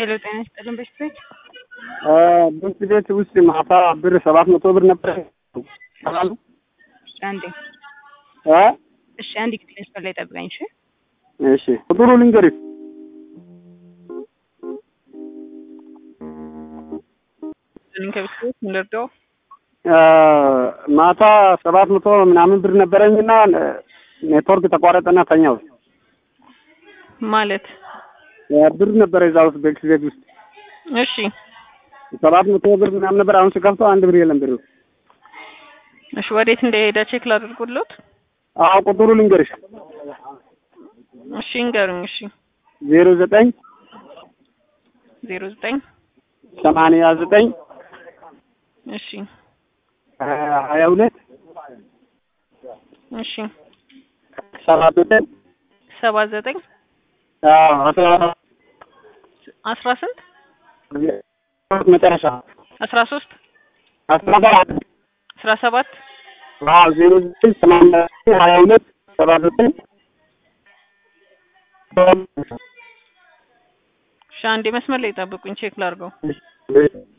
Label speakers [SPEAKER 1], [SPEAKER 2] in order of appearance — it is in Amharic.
[SPEAKER 1] ሄሎ ጤና ይስጥልን በሽቶች
[SPEAKER 2] ቤት ቤት ውስጥ ማታ ብር ሰባት መቶ ብር ነበር አሉ
[SPEAKER 1] እሺ አንዴ
[SPEAKER 2] እ
[SPEAKER 1] እሺ አንድ ጊዜ መስመር ላይ ጠብቀኝ እሺ
[SPEAKER 2] እሺ ቁጥሩ ልንገርሽ
[SPEAKER 1] ከቤተሰቦች ምንደርደው
[SPEAKER 2] ማታ ሰባት መቶ ምናምን ብር ነበረኝና ኔትወርክ ተቋረጠና ተኛው።
[SPEAKER 1] ማለት
[SPEAKER 2] ብር ነበረ እዛ ውስጥ ቤት ቤት ውስጥ
[SPEAKER 1] እሺ
[SPEAKER 2] ሰባት መቶ ብር ምናምን ነበር። አሁን ስከፍተው አንድ ብር የለም ብሩ።
[SPEAKER 1] እሺ ወዴት እንደሄደ ቼክ ላድርጉልዎት
[SPEAKER 2] አዎ ቁጥሩ ልንገርሽ
[SPEAKER 1] እሺ እንገሩኝ እሺ
[SPEAKER 2] ዜሮ ዘጠኝ
[SPEAKER 1] ዜሮ ዘጠኝ
[SPEAKER 2] ሰማንያ ዘጠኝ
[SPEAKER 1] እሺ
[SPEAKER 2] ሀያ ሁለት
[SPEAKER 1] እሺ
[SPEAKER 2] ሰባ ዘጠኝ
[SPEAKER 1] ሰባ ዘጠኝ
[SPEAKER 2] አስራ
[SPEAKER 1] አስራ ስንት
[SPEAKER 2] መጨረሻ
[SPEAKER 1] አስራ ሶስት
[SPEAKER 2] አስራ ሰባት
[SPEAKER 1] አስራ ሰባት
[SPEAKER 2] ዜሮ ዘጠኝ ሰማንያ ዘጠኝ ሀያ ሁለት ሰባ ዘጠኝ
[SPEAKER 1] እሺ አንዴ መስመር ላይ ጠብቁኝ ቼክ ላድርገው
[SPEAKER 2] እሺ